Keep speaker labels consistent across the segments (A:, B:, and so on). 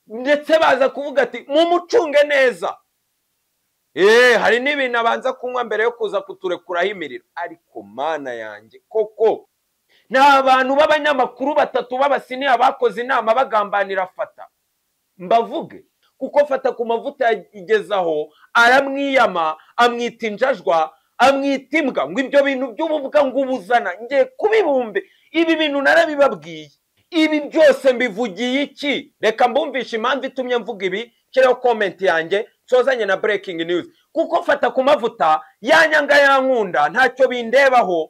A: ndetse baza kuvuga ati mumucunge neza eee hari n'ibintu abanza kunywa mbere yo kuza kuturekuraho imiriro ariko mana yanjye koko ni abantu b'abanyamakuru batatu b'abasiniya bakoze inama bagambanira fata mbavuge kuko fata ku mavuta yagezaho aramwiyama amwita injajwa amwita imbwa ngo ibyo bintu by'ububwa ngo ubuzana ngiye kubibumbe ibi bintu narabibabwiye ibi byose mbivugiye iki reka mbumvishe impamvu itumye mvuga ibi nshyiraho komenti yanjye nsozanye na burekingi niyuzi kuko fata ku mavuta yanyanga yankunda ntacyo bindebaho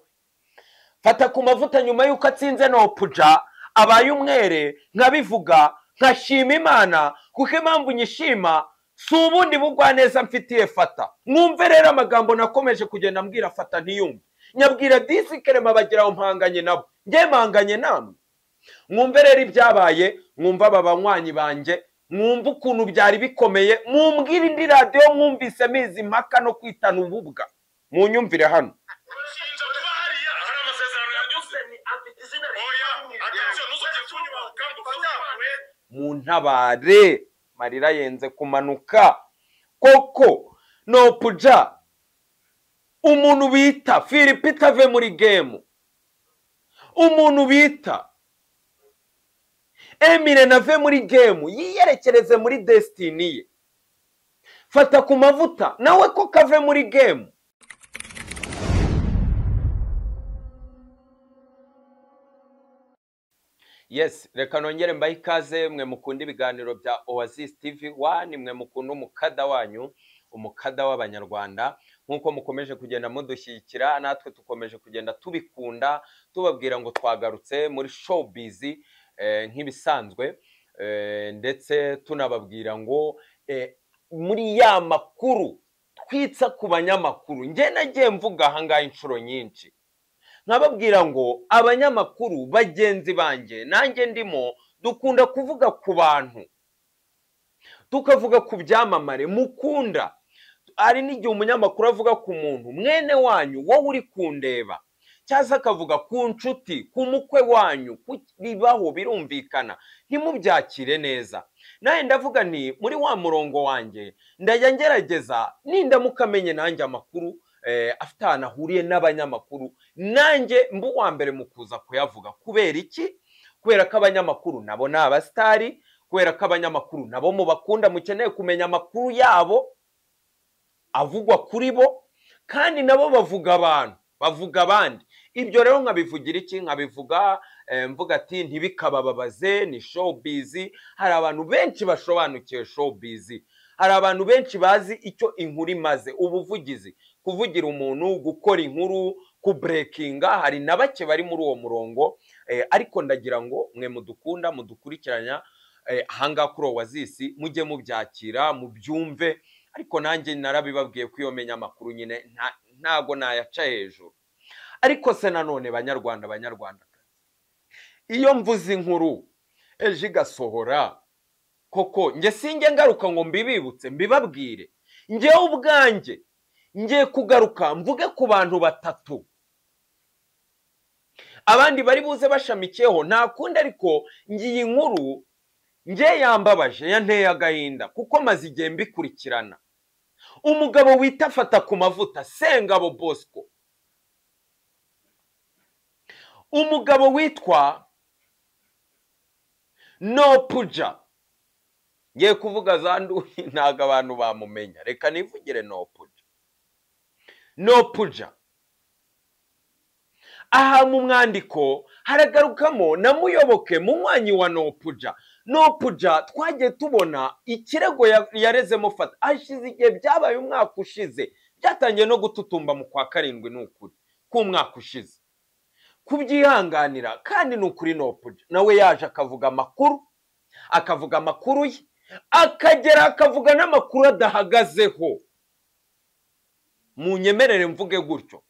A: fata ku mavuta nyuma y'uko atsinze nopuja abaye umwere nkabivuga nkashima imana kuko impamvu nyishima si ubundi bugwaneza mfitiye fata mwumve rero amagambo nakomeje kugenda mbwira fata ntiyumve nyabwira disikerema bageraho mpanganye nabo njye mpanganye namwe mwumve rero ibyabaye mwumve aba banywanyi banjye mwumve ukuntu byari bikomeye mwumvire indi radiyo mwumvise mizi impaka no kwitana ububwa munyumvire hano
B: ushinja kuba hariya hari amasezerano yanyuze oya atacyo ntuzongere kunyubaho kandi ufunyawe
A: muntabare marira yenze kumanuka koko nopuja umuntu bita filipe itave muri gemu umuntu bita emire nave muri gemu yiyerekereze muri desitini ye fata ku mavuta nawe ko kave muri gemu yes reka nongere mbahe ikaze mwe mukunda ibiganiro bya oasis tv wani mwe mukunda umukada wanyu umukada w'abanyarwanda nk'uko mukomeje kugenda mudushyigikira natwe tukomeje kugenda tubikunda tubabwira ngo twagarutse muri showbiz eh, nk'ibisanzwe eh, ndetse tunababwira ngo eh, muri ya makuru twitsa ku banyamakuru njye nagiye mvuga ahangaha inshuro nyinshi nkababwira ngo abanyamakuru bagenzi banjye nanjye ndimo dukunda kuvuga ku bantu tukavuga ku byamamare mukunda hari n'igihe umunyamakuru avuga ku muntu mwene wanyu wowe uri kundeba cyangwa akavuga ku nshuti ku mukwe wanyu ku bibaho birumvikana ntimubyakire neza nawe ndavuga nti muri wa murongo wanjye ndajya ngerageza nindamukamenye nanjye amakuru eh, afite ahantu ahuriye n'abanyamakuru nanjye mba uwa mbere mu kuza kuyavuga kubera iki kubera ko abanyamakuru nabo ni abasitari kubera ko abanyamakuru nabo mubakunda mukeneye kumenya amakuru yabo avugwa kuri bo kandi nabo bavuga abantu bavuga abandi ibyo rero nkabivugira iki nkabivuga eh, mvuga ati ntibikabababaze ni showbizi hari abantu benshi basobanukiwe showbizi hari abantu benshi bazi icyo inkuru imaze ubuvugizi kuvugira umuntu gukora inkuru kuburekinga hari na bake bari muri uwo murongo eh, ariko ndagira ngo mwe mudukunda mudukurikiranya eh, ahangaha kuri owazisi mujye mubyakira mubyumve ariko nanjye narabibabwiye ko iyo menya amakuru nyine nta- ntago nayaca hejuru ariko se nanone banyarwanda banyarwandakazi iyo mvuze inkuru ejo igasohora koko njye sinjye ngaruka ngo mbibibutse mbibabwire njyewe ubwanjye ngiye kugaruka mvuge ku bantu batatu abandi bari buze bashamikiyeho nta kundi ariko ngiye inkuru ngiye yambabaje yanteye agahinda kuko maze igihe mbikurikirana umugabo wita afata ku mavuta sengabo bosco umugabo witwa nopuja ngiye kuvuga za nduhi ntabwo abantu bamumenya reka nivugire nopuja nopuja aha mu mwandiko haragarukamo na muyoboke munywanyi wa nopuja nopuja twagiye tubona ikirego ya- yarezemo fata hashize igihe byabaye umwaka ushize byatangiye no gututumba mu kwa karindwi ni ukuri k'umwaka ushize kubyihanganira kandi ni ukuri nopuja nawe yaje akavuga amakuru akavuga amakuru ye akagera akavuga n'amakuru adahagazeho munyemerere mvuge gutyo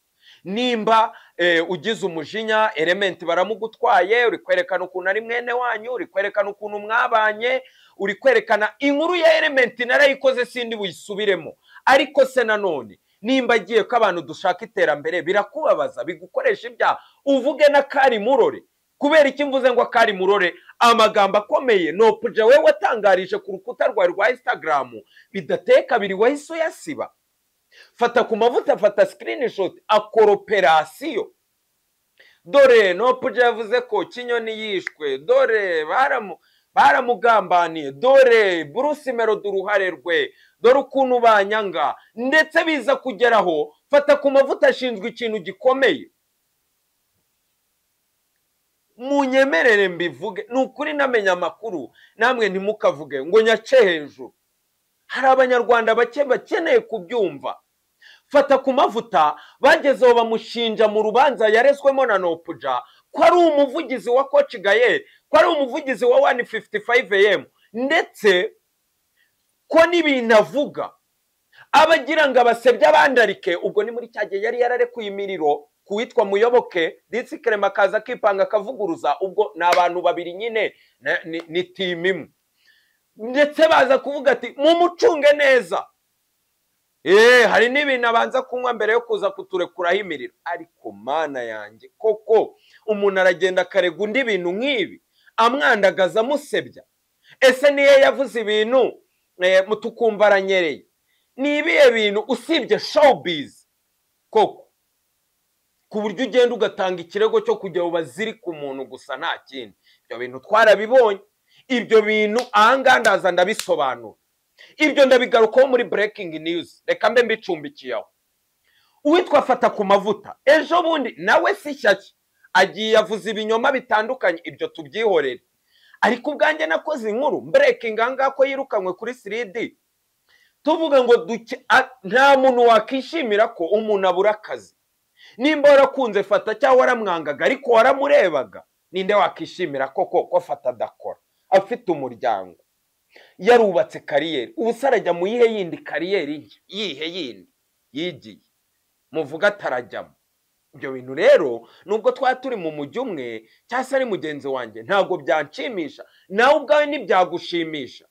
A: nimba eh, ugize umujinya elementi baramugutwaye uri kwerekana ukuntu ari mwene wanyu uri kwerekana ukuntu mwabanye uri kwerekana inkuru ya elementi narayikoze sindi buyisubiremo ariko se nanone nimba agiye ko abantu dushaka iterambere birakubabaza bigukoresha ibyaha uvuge na kari murore kubera iki mvuze ngo akari murore amagambo akomeye no puja we watangarije ku rukuta rwawe rwa instagram bidateye kabiri wahise uyasiba fata ku mavuta fata screenshot akoroperasiyo dore no puja yavuze ko kinyoni yishwe dore baramu baramugambaniye dore Bruce Melody uruhare rwe dore ukuntu banyanga ndetse biza kugeraho fata ku mavuta ashinzwe ikintu gikomeye munyemerere mbivuge ni ukuri namenya amakuru namwe ntimukavuge ngo nyace hejuru hari abanyarwanda bake bakeneye kubyumva fata ku mavuta bagezeho bamushinja mu rubanza yareswemo na nopuja ko ari umuvugizi wa koci gayeri ko ari umuvugizi wa wani fifuti fayive yemu ndetse ko n'ibintu avuga abagira ngo abasebye abandarike ubwo ni muri cya gihe yari yararekuye imiriro kuwitwa muyoboke ndetse kerema akaza akipanga akavuguruza ubwo ni abantu babiri nyine na- ni- ni timu imwe ndetse baza kuvuga ati mumucunge neza eee hari n'ibintu abanza kunywa mbere yo kuza kuturekuraho imiriro ariko mana yanjye koko umuntu aragenda akarega undi bintu nk'ibi amwandagaza amusebya ese niyo yavuze ibintu eh, mu tukumva aranyereye ni ibihe bintu usibye showbiz koko ku buryo ugenda ugatanga ikirego cyo kujya bazirika umuntu gusa nta kindi ibyo bintu twarabibonye ibyo bintu ahangaha ndaza ndabisobanura ibyo ndabigarukaho muri burekingi niyuzi reka mbe mbicumbikiye aho uwitwa fata ku mavuta ejo bundi nawe si shyashya agiye avuza ibinyoma bitandukanye ibyo tubyihorere ariko ubwanjye nakoze inkuru burekingi ahangaha ko yirukanywe kuri siridi tuvuga ngo duke a- nta muntu wakishimira ko umuntu abura akazi nimba warakunze fata cyangwa waramwangaga ariko waramurebaga ninde wakishimira koko ko fata adakora afite umuryango yarubatse kariyeri ubu se arajya mu yihe yindi kariyeri nshya? yihe yindi yigiye muvuga atarajyamo ibyo bintu rero nubwo twaba turi mu mujyi umwe cyangwa se ari mugenzi wanjye ntabwo byanshimisha nawe ubwawe ntibyagushimisha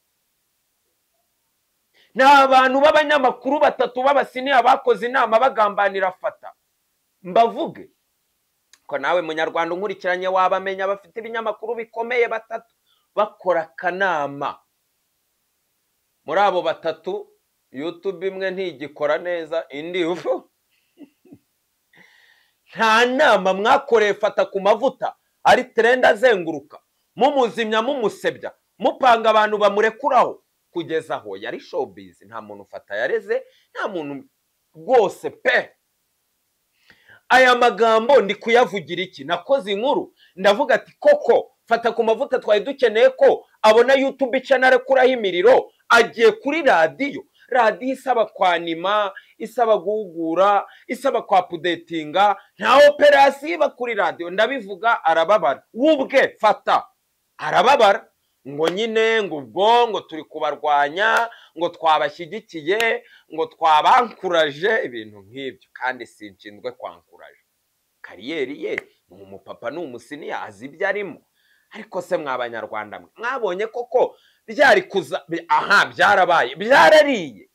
A: ni abantu b'abanyamakuru batatu b'abasiniya bakoze inama bagambanira fata mbavuge ko nawe munyarwanda unkurikiranye waba amenya bafite ibinyamakuru bikomeye batatu bakora akanama muri abo batatu yutube imwe ntigikora neza indi ufu nta nama mwakoreye fata ku mavuta ari terenda azenguruka mumuzimya mumusebya mupanga abantu bamurekuraho kugeza aho yari showbiz nta muntu ufata yareze nta muntu rwose pe aya magambo ndi kuyavugira iki nakoze inkuru ndavuga ati koko fata ku mavuta twari dukeneye ko abona yutube channel arekuraho imiriro agiye kuri radiyo radiyo isaba kwanima isaba guhugura isaba kwapudetinga nta operasiyo iba kuri radiyo ndabivuga arababara wubwe fata arababara ngo nyine ngo ubwo ngo turi kubarwanya ngo twabashyigikiye ngo twabankuraje ibintu nk'ibyo kandi sinshinzwe kwankuraje kariyeri ye ni umupapa ni umusiniya azi ibyo arimo ariko se mw'abanyarwanda mwe mwabonye koko byari kuza bi- aha byarabaye byarariye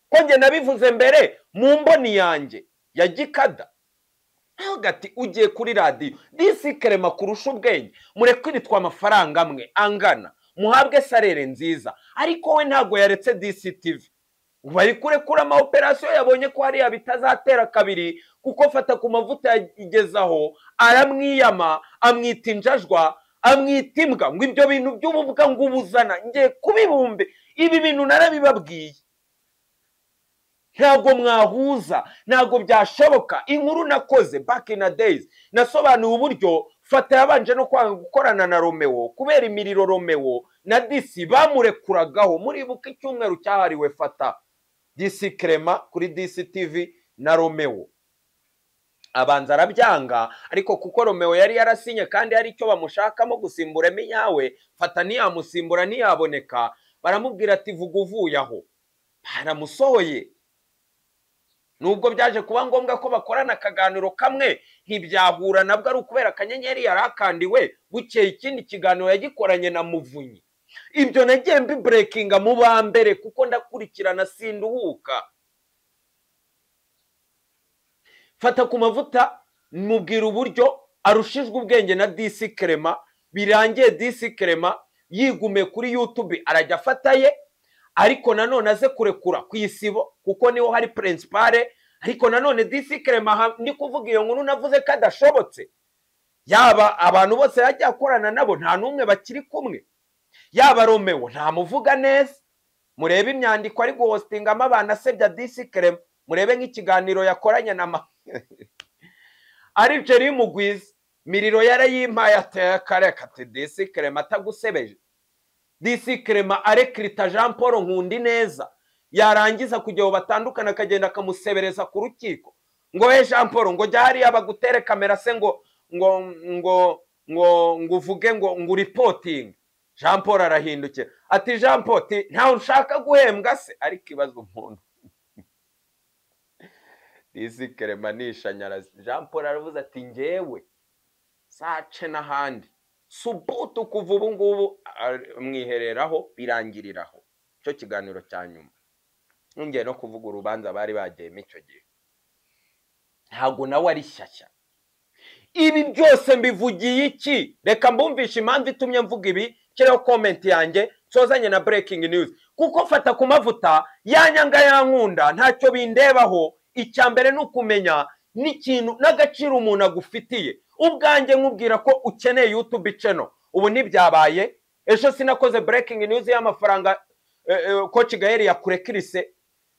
A: ko njye nabivuze mbere mu mboni yanjye ya gikada ntabwo ati ugiye kuri radiyo disikere kurusha ubwenge murekwiritwa amafaranga amwe angana muhabwe sarere nziza ariko we ntabwo yaretse disitivi ubu ari kurekura ama operasiyo yabonye ko hariya bitazatera kabiri kuko fata ku mavuta yagezaho aramwiyama amwita injajwa amwita imbwa ngo ibyo bintu by'ububwa ngo ubuzana ngiye kubibumbe ibi bintu narabibabwiye ntabwo mwahuza ntabwo byashoboka inkuru nakoze back in a days nasobanuye uburyo fata yabanje no kwanga gukorana na romeo kubera imiriro romeo na disi bamurekuragaho muribuka icyumweru cyahariwe fata disi kerema kuri disi tivi na romeo abanza arabyanga ariko kuko romeo yari yarasinye kandi hari icyo bamushakamo gusimburamo iyawe fata ntiyamusimbura ntiyaboneka baramubwira ati vuga uvuye aho baramusohoye nubwo byaje kuba ngombwa ko bakorana akaganiro kamwe ntibyahura nabwo ari ukubera akanyenyeri yari akandiwe bukeye ikindi kiganiro yagikoranye na muvunyi ibyo nagiye mbiburekinga mu ba mbere kuko ndakurikirana sinduhuka fata ku mavuta mubwira uburyo arushijwe ubwenge na disi kerema birangiye disi kerema yigume kuri yutube arajya afataye ariko nanone aze kurekura ku isibo kuko niho hari perensipare ariko nanone disi kerema aha ndi kuvuga iyo nkuru navuze ko adashobotse yaba abantu bose yajya akorana nabo nta n'umwe bakiri kumwe yaba romewo ntamuvuga neza murebe imyandiko ari guhositingamo abantu asebya disi kerema murebe nk'ikiganiro yakoranye na ma ari jeri y'umugwizi miriro yarayimpaye ateye akare kate disi kerema atagusebeje disi kerema arekirita jean paul nkundi neza yarangiza kugira ngo batandukane akagenda akamusebereza ku rukiko ngo we jean paul ngo jya hariya bagutere kamera se ngo ngo ngo ngo ngo uvuge ngo ngo uripotinge jean paul arahindukira ati jean paul ti ntawe ushaka guhembwa se ariko ibaza umuntu disi kerema ni ishanyarazi jean paul aravuze ati ngewe sace n'ahandi subutu kuva ubu ngubu mwihereraho birangiriraho icyo kiganiro cya nyuma nongeye no kuvuga urubanza bari bagiyemo icyo gihe ntabwo nawe ari shyashya ibi byose mbivugiye iki reka mbumvishe impamvu itumye mvuga ibi shyireho komenti yanjye nsozanye na breaking news kuko mfata ku mavuta yanyanga yankunda ntacyo bindebaho icya mbere ni ukumenya n'ikintu n'agaciro umuntu agufitiye ubwanjye nkubwira ko ukeneye yutube iceno ubu ntibyabaye ejo sinakoze breaking news y'amafaranga koci gaheri yakure kirise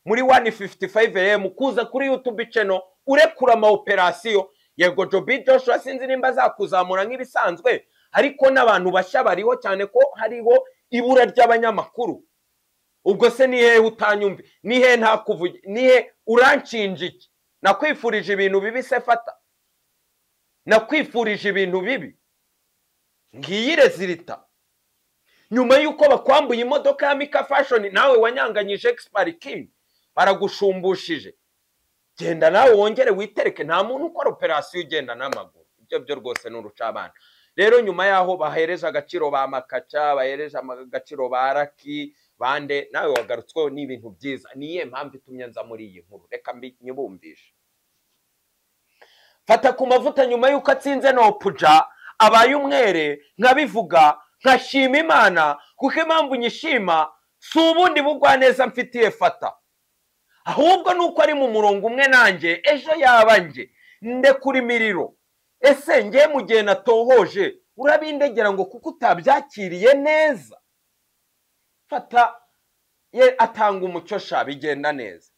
A: muri wani fifuti fayive emu kuza kuri yutube iceno urekura ama operasiyo yego jobi joshua sinzi nimba azakuzamura nk'ibisanzwe ariko n'abantu bashya bariho cyane ko hariho ibura ry'abanyamakuru ubwo se ni hehe utanyumve ni hehe ntakuvuge ni hehe uranshinja iki nakwifurije ibintu bibi se fata nakwifurije ibintu bibi ngiyi rezilita nyuma y'uko bakwambuye imodoka ya mika fashoni nawe wanyanganyije egisipari kingi baragushumbushyije genda nawe wongere witereke nta muntu ukora operasiyo ugenda n'amaguru ibyo byo rwose ni urucabana rero nyuma y'aho bahereje agaciro ba makaca bahereje agaciro ba raki bande nawe wagarutsweho n'ibintu byiza niye mpamvu itumye nza muri iyi nkuru reka nyibumvishe fata ku mavuta nyuma y'uko atsinze nopuja abaye umwere nkabivuga nkashima imana kuko impamvu nyishima si ubundi bugwaneza mfitiye fata ahubwo ni uko ari mu murongo umwe nanjye ejo yaba nge ndekura imiriro ese ngewe mu gihe natohoje urabindegera ngo kuko utabyakiriye neza fata ye atanga umucyo sha bigenda neza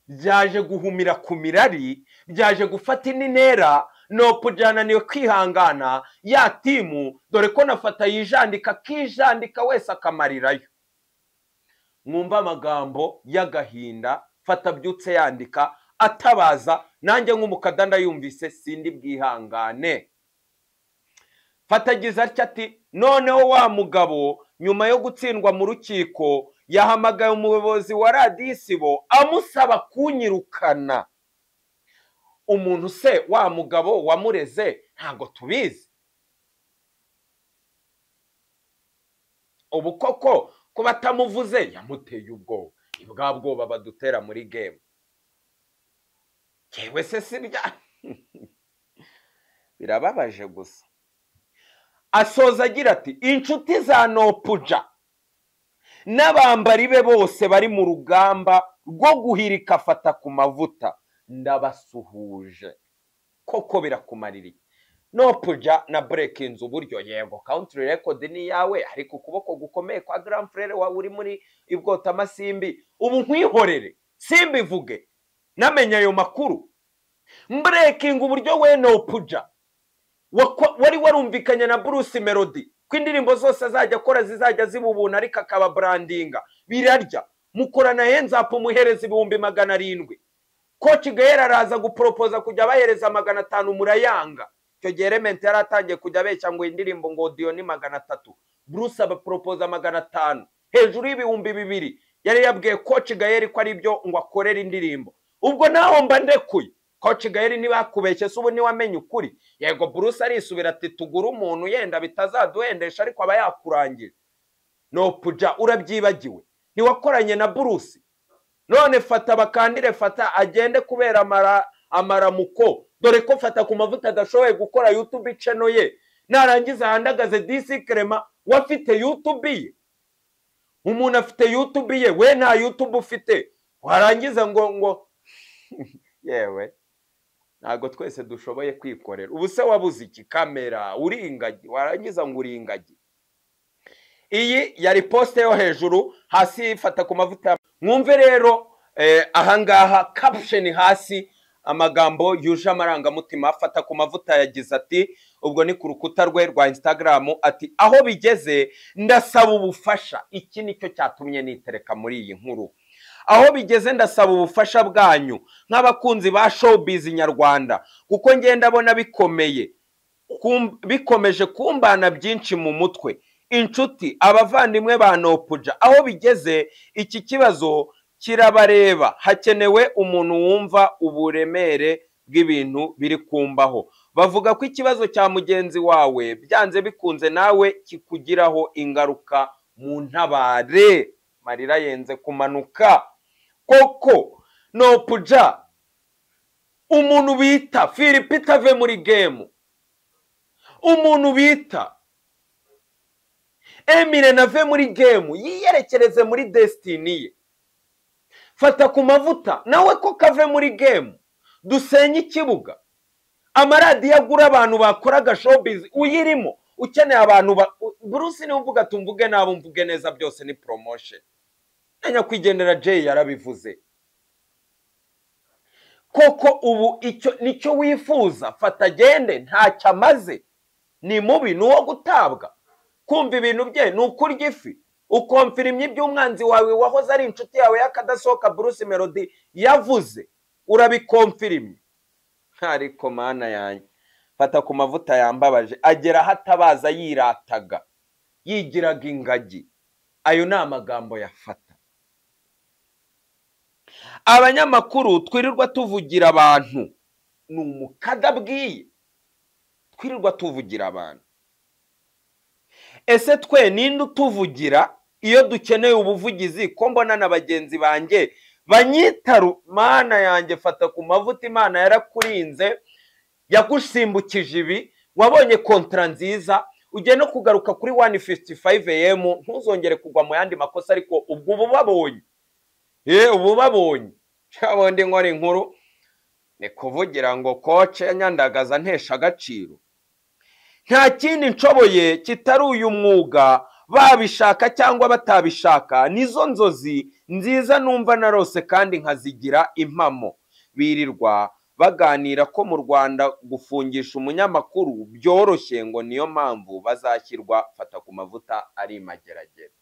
A: byaje guhumira ku mirari byaje gufata indi ntera nopu byananiwe kwihangana ya timu dore ko nafata yijandika akijandika wese akamarirayo mwumva amagambo y'agahinda fata byutse yandika atabaza nanjye nk'umukada ndayumvise sindi bwihangane fata agize atya ati noneho wa mugabo nyuma yo gutsindwa mu rukiko yahamagaye umuyobozi wa radiyo isibo amusaba kunyirukana umuntu se wa mugabo wamureze ntabwo tubizi ubu koko ko batamuvuze yamuteye ubwoba ni bwa bwoba badutera muri gemu yewe se sirya birababaje gusa asoza agira ati inshuti za nopuja n'abambari be bose bari mu rugamba rwo guhirika afata ku mavuta ndabasuhuje koko birakumarira iki nopuja na bureke inzu uburyo yego kawuntiri rekodi ni iyawe ariko ukuboko gukomeye kwa garamfurere wawe uri muri ibwota amasimbi ubu nkwihorere simbivuge namenye ayo makuru mburekinga uburyo we nopuja wari warumvikanye na bruce melody ko indirimbo zose azajya akora zizajya zibubuna ariko akaba burandinga birarya mukorana henzapu muhereza ibihumbi magana arindwi koci gahera araza guporopoza kujya bahereza magana atanu murayanga icyo gihe rementi yari atangiye kujya abeshya ngo indirimbo ngo odiyo ni magana atatu bruce abaporopoza magana atanu hejuru y'ibihumbi bibiri yari yabwiye koci gahera ko ari byo ngo akorere indirimbo ubwo naho mba ndekuye koci gaheri ntibakubeshye se ubu ntiwamenye ukuri yego buruse arisubira ati tugure umuntu yenda bitazaduhendesha ariko aba yakurangije nopuja urabyibagiwe ntiwakoranye na buruse none fata bakandire fata agende kubera amaramuko dore ko fata ku mavuta adashoboye gukora yutube icano ye narangiza ahandagaze disi kerema we afite yutube ye umuntu afite yutube ye we nta yutube ufite warangiza ngo ngo yewe ntabwo twese dushoboye kwikorera ubu se wabuze iki kamera uri ingagi warangiza ngo uri ingagi iyi yari posite yo hejuru hasi ifata ku mavuta mwumve rero ahangaha kapusheni hasi amagambo yuje amarangamutima afata ku mavuta yagize ati ubwo ni ku rukuta rwe rwa instagram ati aho bigeze ndasaba ubufasha iki nicyo cyatumye nitereka muri iyi nkuru aho bigeze ndasaba ubufasha bwanyu nk'abakunzi ba showbiz nyarwanda kuko ngenda abona bikomeye bikomeje kumbana byinshi mu mutwe inshuti abavandimwe ba nopuja aho bigeze iki kibazo kirabareba hakenewe umuntu wumva uburemere bw'ibintu biri kumbaho bavuga ko ikibazo cya mugenzi wawe byanze bikunze nawe kikugiraho ingaruka mu ntabare marira yenze kumanuka koko nopuja umuntu bita filipita ave muri gemu umuntu bita emire nave muri gemu yiyerekereze muri desitini ye fata ku mavuta nawe ko kave muri gemu dusenye ikibuga amaradiyo agura abantu bakoraga showbiz uyirimo ukeneye abantu burusi niba uvuga tumvuge nabo mvuge neza byose ni promotion na nyakwigendera jay yarabivuze koko ubu icyo nicyo wifuza fata gende ntacyo amaze ni mubi ni uwo gutabwa kumva ibintu bye ni ukurya ifi ukomfirimye iby'umwanzi wawe wahoze ari inshuti yawe y'akadasohoka bruce melody yavuze urabikomfirimye ntariko mana yanjye fata ku mavuta yambabaje agera aho atabaza yirataga yigiraga ingagi ayo ni amagambo yafata abanyamakuru twirirwa tuvugira abantu ni umukada bwiye twirirwa tuvugira abantu ese twe ninde utuvugira iyo dukeneye ubuvugizi ko mbona na bagenzi banjye banyitaru mana yanjye fata ku mavuta imana yarakurinze yagusimbukije ibi wabonye kontara nziza ugiye no kugaruka kuri wani fisiti fayive emu ntuzongere kugwa mu yandi makosa ariko ubwo uba ubabonye yewe uba ubabonye bundi nkora inkuru ni kuvugira ngo koce nyandagaza ntesha agaciro nta kindi nshoboye kitari uyu mwuga babishaka cyangwa batabishaka nizo nzozi nziza numva narose kandi nkazigira impamo birirwa baganira ko mu rwanda gufungisha umunyamakuru byoroshye ngo niyo mpamvu bazashyirwa fata ku mavuta ari imageragere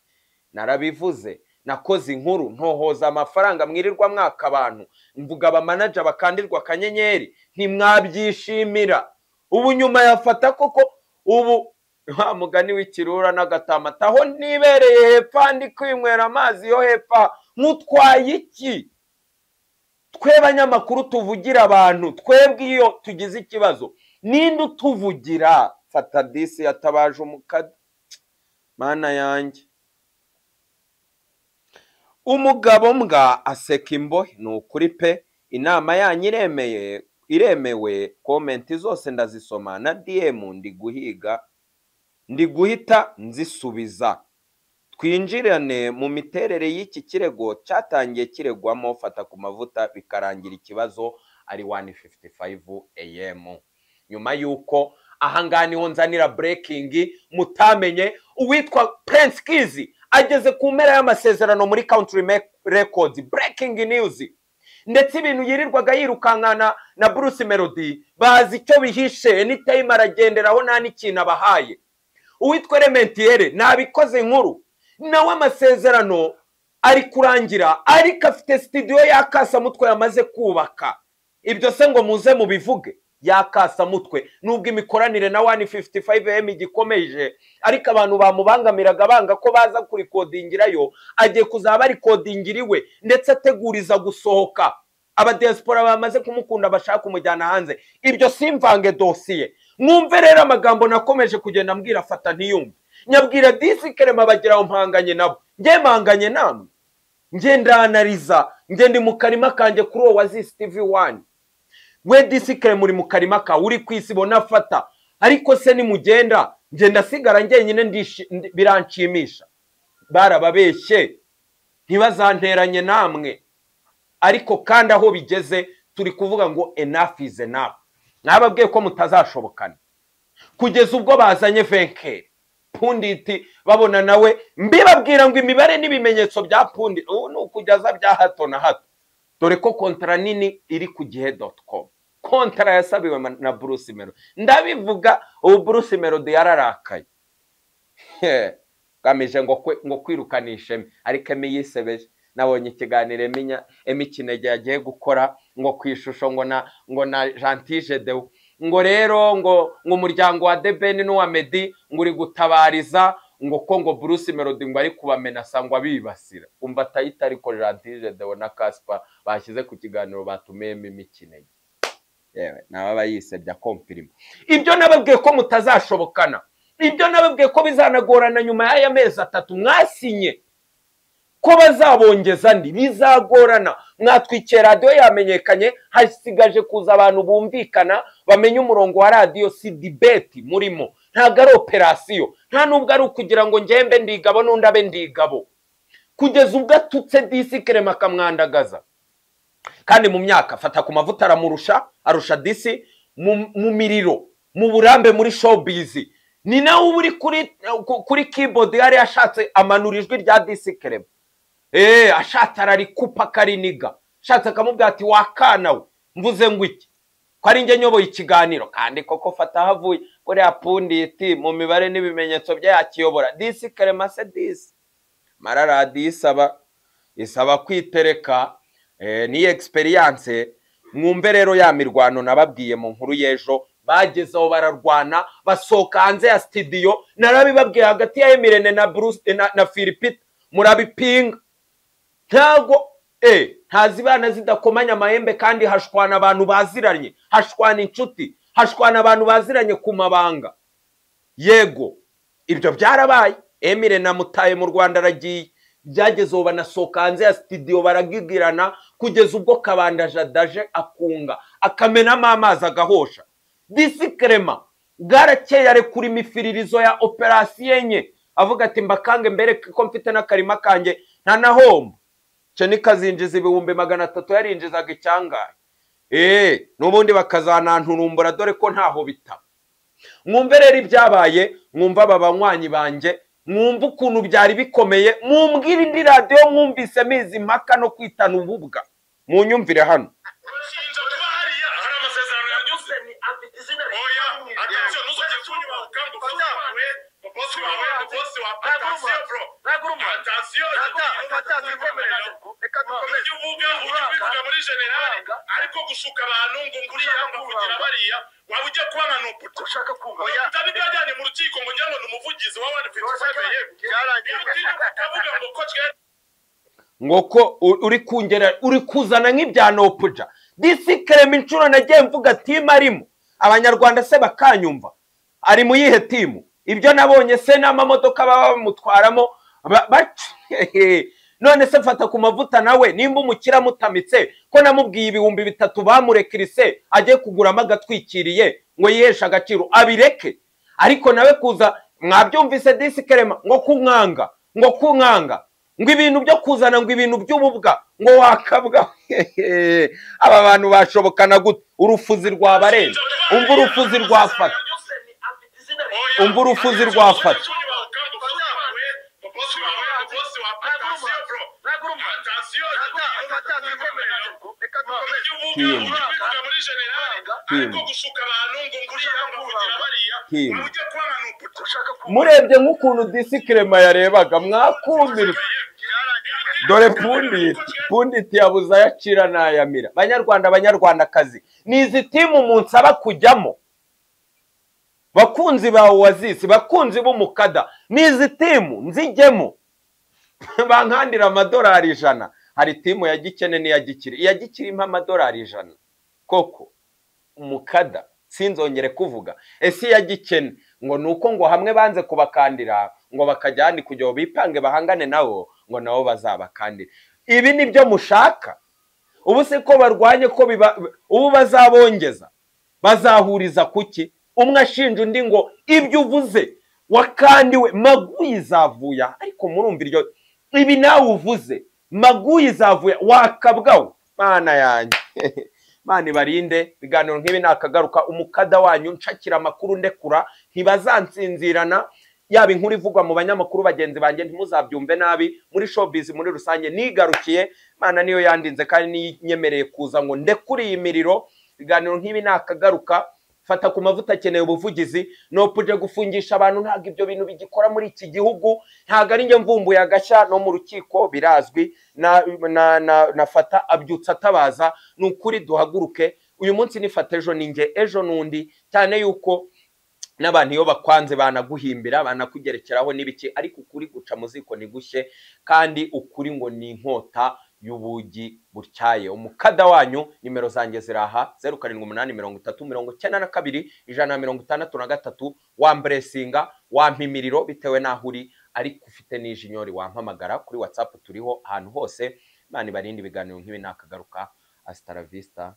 A: narabivuze nakoze inkuru ntohoza amafaranga mwirirwa mwaka abantu mvuga abamanaja bakandirwa akanyenyeri ntimwabyishimira ubu nyuma yafata koko ubu wa mugani w'ikirura n'agatamata aho nibereye hepfo ndi kwinywera amazi yo hepfo nk'utwaye iki twe banyamakuru tuvugira abantu twebwe iyo tugize ikibazo ninde utuvugira fata disi yatabaje umukada mana yanjye umugabo mbwa aseka imbohe ni ukuri pe inama yanyu iremeye iremewe komenti zose ndazisoma na diyemu ndi guhiga ndi guhita nzisubiza twinjirane mu miterere y'iki kirego cyatangiye kiregwamo fata ku mavuta bikarangira ikibazo ari wani fifuti fayivu eyemu nyuma y'uko ahangaha niho nzanira burekingi mutamenye uwitwa Prince kizi ageze ku mpera y'amasezerano muri country records burekingi niyuzi ndetse ibintu yirirwaga yirukankana na bruce melody bazi icyo bihishe enitayime aragenderaho nta n'ikintu abahaye uwitwa rementiere ntabikoze inkuru nawe amasezerano ari kurangira ariko afite sitidiyo y'akasamutwe yamaze kubaka ibyo se ngo muze mubivuge y'akasamutwe nubwo imikoranire na wani fifuti fayive emu igikomeje ariko abantu bamubangamiraga banga ko baza kurikodingirayo agiye kuzaba arikodingira iwe ndetse ateguriza gusohoka abadiyasipora bamaze kumukunda bashaka kumujyana hanze ibyo simvange dosiye mwumve rero amagambo nakomeje kugenda mbwira fata ntiyumve nyabwira disi kerema bagira aho mpanganye nabo njye mpanganye namwe njye ndanariza njye ndi mu karima kanjye kuri uwo wazi TV wani mwe disikare muri mu karima kawe uri ku isi bona afata ariko se nimugenda ngenda asigara njyenyine ndishi- ndi- biranshimisha barababeshye ntibazanteranye namwe ariko kandi aho bigeze turi kuvuga ngo enough is enough mwababwiye ko mutazashobokana kugeza ubwo bazanye venkeri punditi babona nawe mbibabwira ngo imibare n'ibimenyetso bya pundi ubu ni ukujyaza bya hato na hato dore ko kontara nini iri ku gihe doti komu kontara yasabiwe ma- na bruce melody ndabivuga ubu bruce melody yararakaye He, ngamije ngo kwe- ngo kwirukanisha emi ariko emi yisebeje nabonye ikiganiro eminya emi kinege yagiye gukora ngo ku ishusho ngo na ngo na jantije dewu ngo rero ngo ngo umuryango wa debeni n'uwa medi ngo uri gutabariza ngo ko ngo bruce melody ngo ari kubamenasa ngo abibasira umva atayita ariko jantije dewu na kaspa bashyize ku kiganiro batumiyemo emi kinege yewe nawe aba yisebya kompirima ibyo nababwiye ko mutazashobokana ibyo nababwiye ko bizanagorana nyuma y'aya mezi atatu mwasinye ko bazabongeza ndi bizagorana mwatwikiye radiyo yamenyekanye hasigaje kuza abantu bumvikana bamenye umurongo wa radiyo si dibeti murimo ntabwo ari operasiyo nta nubwo ari ukugira ngo ngembe ndigabo n'undi abe ndigabo kugeza ubwo atutse disikerema akamwandagaza kandi mu myaka afata ku mavuta aramurusha arusha disi mu mu miriro mu burambe muri showbiz ni nawe uba uri kuri ku- kuri keyboard yari ashatse amanura ijwi rya disi kerema eee ashatse ararikupa akariniga ashatse akamubwira ati wakana we mvuze ngo iki ko ari njye nyoboye ikiganiro kandi koko fata ahavuye kuriya punditi mu mibare n'ibimenyetso bye yakiyobora disi kerema se disi mara radiyo isaba isaba kwitereka eh, ni experience mwumve rero ya mirwano nababwiye mu nkuru y'ejo bageze aho bararwana basohoka hanze ya studio narabibabwiye hagati ya Emirene na Bruce na, na Philipita murabipinga ntago eh ntazibana zidakomanya amahembe kandi hashwana abantu baziranye hashwana inshuti hashwana abantu baziranye ku mabanga yego ibyo byarabaye emire namutaye mu rwanda aragiye byageze ubu banasohoka hanze ya sitidiyo baragigirana kugeza ubwo kabanda jadaje akunga akamenamo amazi agahosha disikerema bwarakeye arekura imifiririzo ya operasiyo enye avuga ati mbakange mbere ko mfite n'akarima kanjye nta na hombo ceni kazinjiza ibihumbi magana atatu yarinjizaga icyangaye eee n'ubundi bakazananturumbura dore ko ntaho bitaba mwumve rero ibyabaye mwumve aba banywanyi banjye mwumve ukuntu byari bikomeye mwumvire indi radiyo mwumvise mizi impaka no kwitana ububwa munyumvire hano
B: urashinja kuba hariya hari amasezerano yanyuze oya atasiyo ntuzongere kunyura mu kambu uzawe umukozi wawe umukozi wa atasiyo bro atasiyo ibyo uvuga ujya ubivuga muri generali ariko gushuka abantu ngo nguriya ngo kugira bariya waba ujya kuba nka nuputa ushaka kumva utari byajyanye mu rukiko ngo ngira ngo ni umuvugizi wa wani fifiti fayive yewe iyo utirirwa ukavuga ngo ko twari
A: ngo ko u- uri kungera uri kuzana nk'ibya nopuja disikerema inshuro nagiye mvuga timu arimo abanyarwanda se bakanyumva ari mu yihe timu ibyo nabonye se n'amamodoka baba bamutwaramo ba- bac- none se fata ku mavuta nawe nimba umukira mutamitse ko namubwiye ibihumbi bitatu bamurekirise agiye kuguramo agatwikiriye ngo yiheshe agaciro abireke ariko nawe kuza mwabyumvise disikerema ngo kunkanga ngo kunkanga ngo ibintu byo kuzana ngo ibintu by'ububwa ngo wakabwa hehe, aba bantu bashobokana gute urufuzi rwabarenze umva urufuzi rwafata Umva urufuzi rwafata. Tim. murebye nk'ukuntu disikerema yarebaga mwakumirwa dore punditi punditi yabuze ayo acira n'ayamira banyarwanda banyarwandakazi ni izi timu munsaba kujyamo bakunzi ba wazisi bakunzi b'umukada ni izi timu nzijyemo bankandira amadolari ijana hari timu ya gikene n'iya gikire iya gikire impa amadolari ijana koko umukada sinzongere kuvuga ese iya gikene ngo ni uko ngo hamwe banze kubakandira ngo bakajyane kugira ngo bipange bahangane nabo ngo nabo bazabakandire ibi ni byo mushaka ubu se ko barwanye ko biba ubu bazabongeza bazahuriza ku ki umwe ashinja undi ngo ibyo uvuze wakandiwe maguyi zavuya ariko murumva iryo ibi nawe uvuze maguyi zavuya wakabwaho mana yanjye mana ibarinde ibiganiro nk'ibi nakagaruka umukada wanyu nshakira amakuru ndekura ntibazansinzirana yaba inkuru ivugwa mu banyamakuru bagenzi banjye ntimuzabyumve nabi muri showbiz muri rusange nigarukiye mana niyo yandinze kandi niyemereye kuza ngo ndekure iyi miriro ibiganiro nk'ibi nakagaruka fata ku mavuta akeneye ubuvugizi nopuje gufungisha abantu ntabwo ibyo bintu bigikora muri iki gihugu ntabwo ari njye mvumbuye agashya no mu rukiko birazwi nafata abyutsa atabaza ni ukuri duhaguruke uyu munsi nifata ejo ni njye ejo n'undi cyane yuko n'abantu iyo bakwanze banaguhimbira banakugerekeraho n'ibiki ariko ukuri guca mu ziko ni gushye kandi ukuri ngo ni inkota y'ubugi butyaye umukada wanyu nimero zanjye ziraha zeru karindwi umunani mirongo itatu mirongo icyenda na kabiri ijana na mirongo itandatu na gatatu wamburesinga wampa imiriro bitewe n'aho uri ariko ufite n'ijinyori wampamagara kuri watsapu turiho ahantu hose imana ibarinde ibiganiro nk'ibi nakagaruka asitaravista